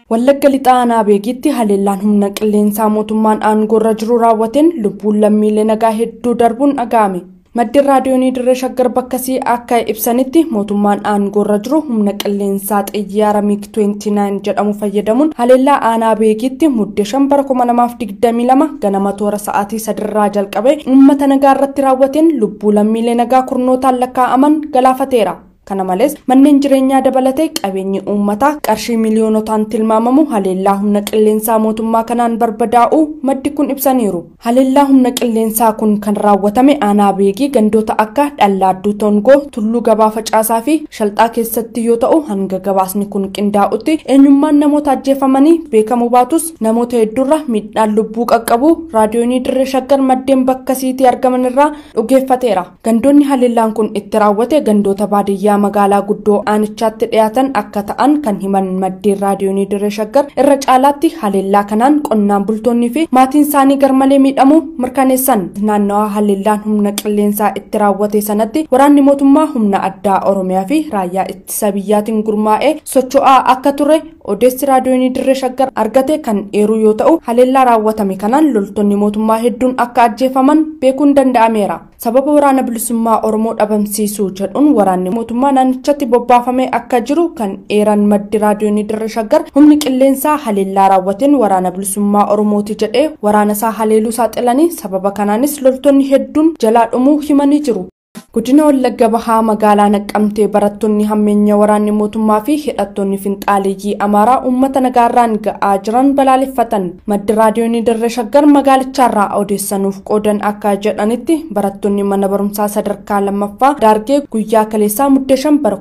Wallagga lixaa aanaa beekitti haleellaan humna qilleensaa mootummaan aangoorra jiru raawwateen lubbuun lammiilee nagaa hedduu darbuun dhaga'ame. Maddeen raadiyoonii dirree shaggar bakkasii akka ibsanitti mootummaan aangoorra jiru humna qilleensaa xiyyaara miig 29 jedhamu fayyadamuun haleellaa aanaa beekitti muddee shan bara 2022 ganama toora sa'aatii sadirraa jalqabe uummata nagaa irratti raawwateen lubbuu lammiilee nagaa kurnootaan lakkaa'aman galaafateera. kana malees manneen jireenyaa dabalatee qabeenyi uummataa qarshii miiliyoonotaan tilmaamamu haleellaa humna qilleensaa mootummaa kanaan barbadaa'uu maddi kun ibsaniiru haleellaa humna qilleensaa kun kan raawwatame aanaa beekii gandoota akka dhallaadduu tongoo tulluu gabaa facaasaa fi shalxaa keessatti yoo ta'u hanga gabaasni kun qindaa'utti eenyummaan namoota ajjeefamanii beekamuu baatus namoota hedduurra miidhaan lubbuu qaqqabu raadiyoonii dirree shaggar maddeen bakkasiitii argaman irraa dhugeeffateera gandoonni haleellaan kun itti raawwate gandoota baadiyyaa magaalaa guddoo aanichaatti dhiyaatan akka ta'an kan himan maddeen raadiyoonii dirree shaggar irra caalaatti haleellaa kanaan qonnaan bultoonnii fi maatiin isaanii garmalee miidhamuu mirkaneessan naannawaa haleellaan humna qilleensaa itti raawwate sanatti waraanni mootummaa humna addaa oromiyaa fi raayyaa ittisa biyyaatiin gurmaa'ee socho'aa akka ture odeessi raadiyoonii dirree shaggar argate kan eeruu yoo ta'u haleellaa raawwatame kanaan loltoonni mootummaa hedduun akka ajjeefaman beekuun danda'ameera sababa waraana bilisummaa oromoo dhabamsiisuu jedhuun waraanni mootummaa naannichatti bobbaafamee akka jiru kan eeran maddi raadiyoonii dirree shaggar humni qilleensaa haleellaa raawwateen waraana bilisummaa oromooti jedhee waraana isaa haleeluu saaxilanii sababa kanaanis loltoonni hedduun jalaa dhumuu himanii jiru. Guddina Wallagga Bahaa magaalaa Naqqamtee barattoonni hammeenya waraanni mootummaa fi hidhattoonni finxaaleeyyii Amaaraa uummata nagaarraan ga'aa jiran balaaleffatan. Maddi raadiyoonii Dirree Shaggar magaalichaarraa odeessanuuf qoodan akka jedhanitti barattoonni mana barumsaa sadarkaa lammaffaa Daargee guyyaa kaleessaa muddee shan bara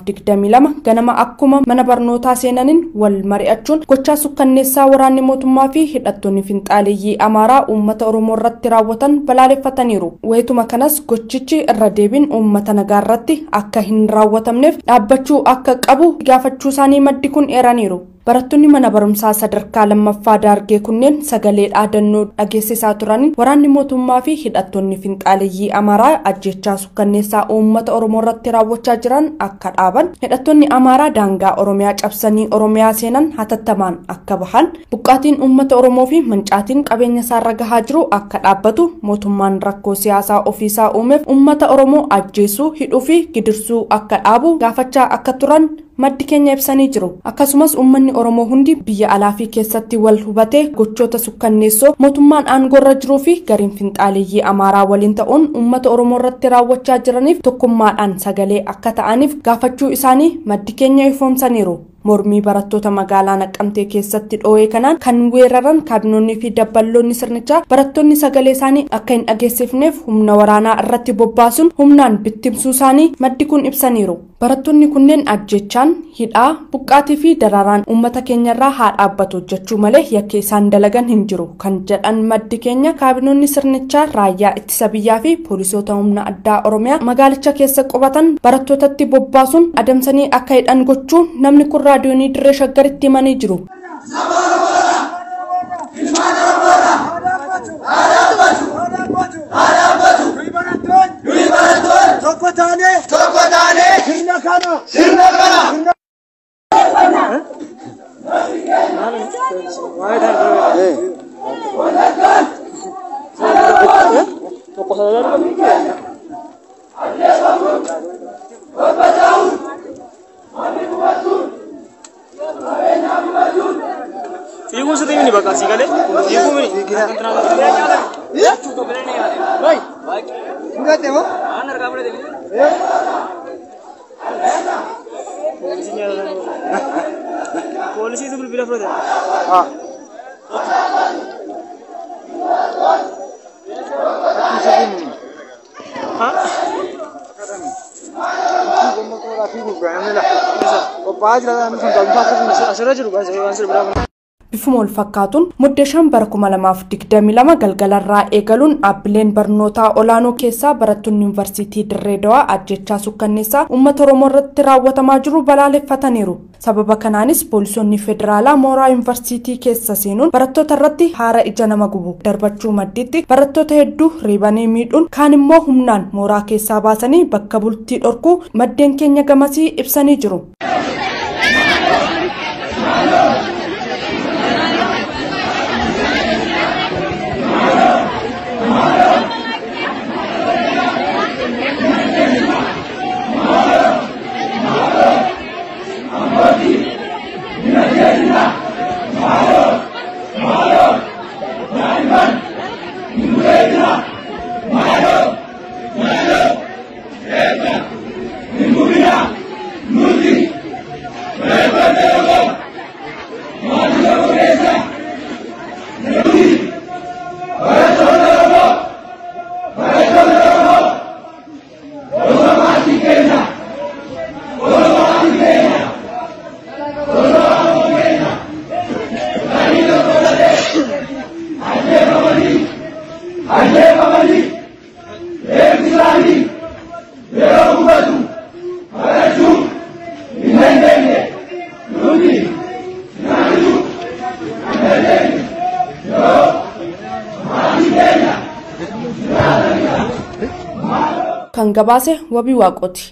2022 ganama akkuma mana barnootaa seenaniin wal mari'achuun gochaa sukkanneessaa waraanni mootummaa fi hidhattoonni finxaaleeyyii Amaaraa uummata Oromoo irratti raawwatan balaaleffataniiru. Wayituma kanas gochichi irra deebiin uummata nagaa irratti akka hin raawwatamneef dhaabbachuu akka qabu gaafachuu isaanii maddi kun eeraniiru. Barattoonni mana barumsaa sadarkaa lammaffaa daargee kunneen sagalee dhaadannoo dhageessisaa turaniin waraanni mootummaa fi hidhattoonni finxaaleeyyii Amaaraa ajjechaa sukkanneessaa uummata Oromoo irratti raawwachaa jiran akka dhaaban hidhattoonni Amaaraa daangaa Oromiyaa cabsanii Oromiyaa seenan hatattamaan akka bahan buqqaatiin uummata Oromoo fi mancaatiin qabeenya isaarra gahaa jiru akka dhaabbatu mootummaan rakkoo siyaasaa ofiisaa uumeef uummata Oromoo ajjeesuu hidhuu fi gidirsuu akka dhaabu gaafachaa akka turan maddi keenya ibsanii jiru akkasumas uummanni oromoo hundi biyya alaa fi keessatti wal hubatee gochoota sukkanneessoo mootummaan aangoorra jiruu fi gariin finxaaleeyyii amaaraa waliin ta'uun uummata oromoo irratti raawwachaa jiraniif tokkummaadhaan sagalee akka ta'aniif gaafachuu isaanii maddi keenya ifoomsaniiru. mormii barattoota magaalaa naqqamtee keessatti dhoo'ee kanaan kan weeraran kaabinoonni fi dabballoonni sirnichaa barattoonni sagalee isaanii akka hin dhageessifneef humna waraanaa irratti bobbaasuun humnaan bittimsuu isaanii maddi kun ibsaniiru barattoonni kunneen ajjechaan hidhaa buqqaatii fi daraaraan uummata keenyarraa haa dhaabbatu jechuu malee yakki isaan dalagan hin jiru kan jedhan maddi keenya kaabinoonni sirnichaa raayyaa ittisa biyyaa fi poolisoota humna addaa oromiyaa magaalicha keessa qubatan barattootatti bobbaasuun adamsanii akka hidhan gochuun namni kun raadiyoonii dirree shaggaritti himanii jiru. Tokko taanee Tokko taanee sirna kana sirna kana Fiiguu sitti mini bakka asii galee fiiguu mini. fudhate moo? Poolisiitu bilbila fudhate. Ah. Qophaa'aa jira namni sun galmsaa Asirra jiru baay'ee waan sirbiraa kun. Bifuma wal fakkaatuun muddee shan bara 2022 galgalarraa eegaluun dhaabbileen barnootaa olaanoo keessaa barattoonni yuunivarsiitii Dirree Dawaa ajjechaa sukkanneessaa uummata Oromoo irratti raawwatamaa jiru balaaleffataniiru. Sababa kanaanis poolisoonni federaalaa mooraa yuunivarsiitii keessa seenuun barattoota irratti haara ija nama gubu darbachuu maddiitti barattoota hedduu reebanii miidhuun kaan immoo humnaan mooraa keessaa baasanii bakka bultii dhorkuu maddeen keenya gamasii ibsanii jiru. kan gabaase wabii waaqooti.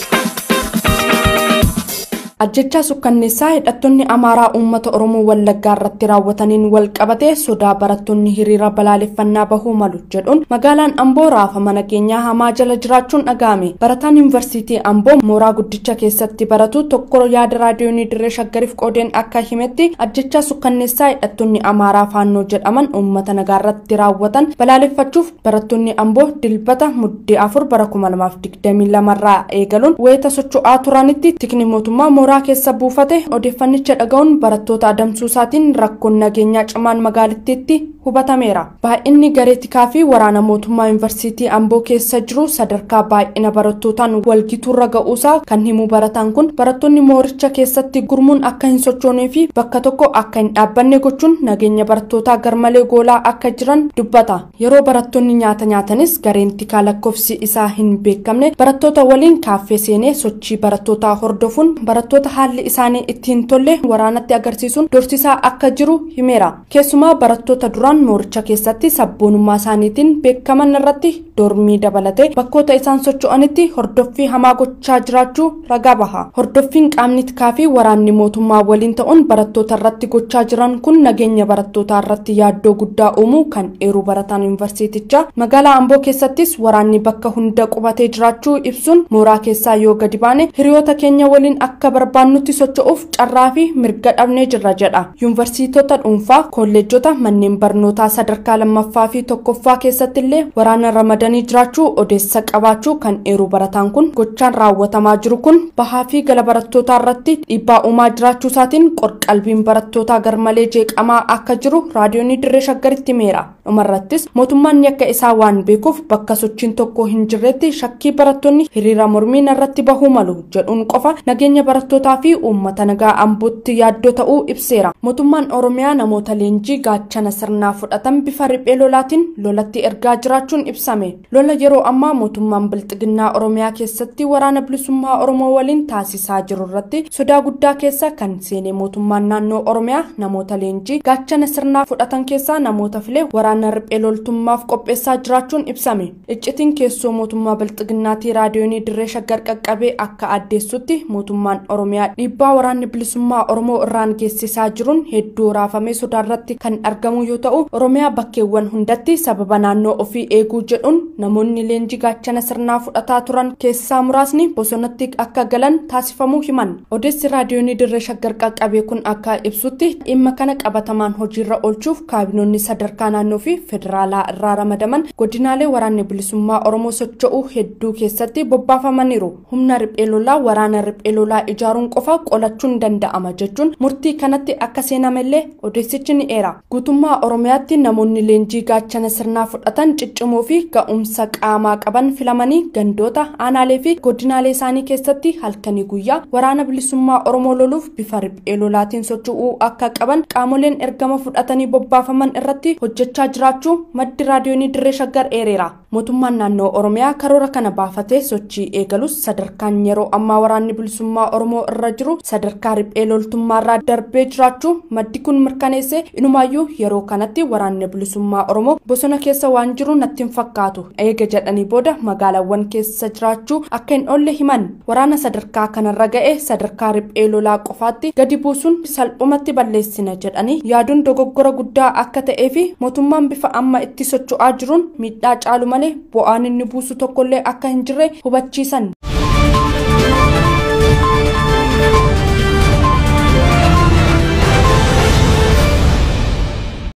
ajjechaa sukkanneessaa hidhattoonni amaaraa uummata oromoo wallaggaa irratti raawwataniin wal qabatee sodaa barattoonni hiriira balaaleffannaa bahuu malu jedhuun magaalaan amboo raafama nageenyaa hamaa jala jiraachuun dhaga'ame barataan yuunivarsiitii amboo mooraa guddicha keessatti baratu tokko yaada raadiyoonii dirree shaggariif qoodeen akka himetti ajjechaa sukkanneessaa hidhattoonni amaaraa faannoo jedhaman uummata nagaa irratti raawwatan balaaleffachuuf barattoonni amboo dilbata muddee afur bara kuma lamaaf digdamii lamarraa eegaluun wayita socho'aa turanitti tikni mootummaa mooraa mooraa keessa buufate odeeffannicha dhaga'uun barattoota adamsuu isaatiin rakkoon nageenyaa cimaan magaalittiitti hubatameera baay'inni garee tikaa fi waraana mootummaa yuunivarsiitii amboo keessa jiru sadarkaa baay'ina barattootaan walgituurra ga'uusaa kan himu barataan kun barattoonni mooricha keessatti gurmuun akka hin sochoonee fi bakka tokko akka hin dhaabbanne gochuun nageenya barattootaa garmalee goolaa akka jiran dubbata yeroo barattoonni nyaata nyaatanis gareen tikaa lakkoofsi isaa hin beekamne barattoota waliin kaaffee seenee sochii barattootaa hordofuun barattoota haalli isaanii ittiin tolle waraanatti agarsiisuun dorsisaa akka jiru himeera keessumaa barattoota duraan mooricha keessatti sabboonummaa isaaniitiin beekaman irratti dormii dabalatee bakkoota isaan socho'anitti hordoffii hamaa gochaa jiraachuu ragaa baha hordoffiin qaamni tikaa fi waraanni mootummaa waliin ta'uun barattoota irratti gochaa jiran kun nageenya barattootaa irratti yaaddoo guddaa uumuu kan eeruu barataan yuunivarsiitichaa magaalaa amboo keessattis waraanni bakka hunda qubatee jiraachuu ibsuun mooraa keessaa yoo gadi baane hiriyoota keenya waliin akka barbaannutti socho'uuf carraa fi mirga dhabnee jirra jedha yuunivarsiitota dhuunfaa kolleejjota manneen barnootaa sadarkaa lammaffaa fi tokkoffaa keessatti illee waraana ramadanii jiraachuu odeessa qabaachuu kan eeruu barataan kun gochaan raawwatamaa jiru kun bahaa fi gala barattootaa irratti dhiibbaa uumaa jiraachuu isaatiin qorqalbiin barattootaa garmalee jeeqamaa akka jiru raadiyoonii dirree shaggaritti himeera dhumarrattis mootummaan yakka isaa waan beekuuf bakka sochiin tokko hin jirretti shakkii barattoonni hiriira mormiin irratti bahuu malu jedhuun qofa nageenya barattootaa fi uummata nagaa ambootti yaaddoo ta'uu ibseera mootummaan oromiyaa namoota leenjii gaachana sirnaa fudhatan bifa riphee lolaatiin lolatti ergaa jiraachuun ibsame lola yeroo ammaa mootummaan bilxiginnaa oromiyaa keessatti waraana bilisummaa oromoo waliin taasisaa jiru irratti sodaa guddaa keessa kan seenee mootummaan naannoo oromiyaa namoota leenjii gaachana sirnaa fudhatan keessaa namoota filee waraana riphee loltummaaf qopheessaa jiraachuun ibsame iccitiin keessoo mootummaa bilxiginnaatii raadiyoonii dirree shaggar qaqqabee akka addeessutti mootummaan oromiyaa dhiibbaa waraanni bilisummaa oromoo irraan geessisaa jiruun hedduu raafamee sodaarratti kan argamu yoo ta'u oromiyaa bakkeewwan hundatti sababa naannoo ofii eeguu jedhuun namoonni leenjii gaachana sirnaa fudhataa turan keessaa muraasni bosonatti akka galan taasifamuu himan odeessi raadiyoonii dirree shaggar qaqqabee kun akka ibsutti dhimma kana qabatamaan hojiirra oolchuuf kaabinoonni sadarkaa naannoo fi federaalaa irraa ramadaman godinaalee waraanni bilisummaa oromoo socho'uu hedduu keessatti bobbaafamaniiru humna riphee lolaa waraana riphee lolaa ijaaruun qofa qolachuun danda'ama jechuun murtii kanatti akka seenamellee odeessichi ni eera guutummaa oromiyaatti namoonni leenjii gaachana sirnaa fudhatan ciccimoo fi ga'umsa qaamaa qaban filamanii gandoota aanaalee fi godinaalee isaanii keessatti halkanii guyyaa waraana bilisummaa oromoo loluuf bifa riphee lolaatiin socho'uu akka qaban qaamoleen ergama fudhatanii bobbaafaman irratti hojjechaa jiraachuu maddi raadiyoonii dirree shaggar eereera mootummaan naannoo oromiyaa karoora kana baafatee sochii eegalus sadarkaan yeroo ammaa waraanni bilisummaa oromoo irra jiru sadarkaa riphee loltummaarraa darbee jiraachuu maddi kun mirkaneesse inumaayyuu yeroo kanatti waraanni bilisummaa oromoo bosona keessa waan jiru natti hin fakkaatu eega jedhanii booda magaalaawwan keessa jiraachuu akka hin oolle himan waraana sadarkaa kanarra ga'e sadarkaa riphee lolaa qofaatti gadi buusuun salphumatti balleessina jedhanii yaaduun dogoggora guddaa akka ta'ee fi mootummaan bifa amma itti socho'aa jiruun miidhaa caalu malee bu'aan inni buusu tokkollee akka hin jirre hubachiisan.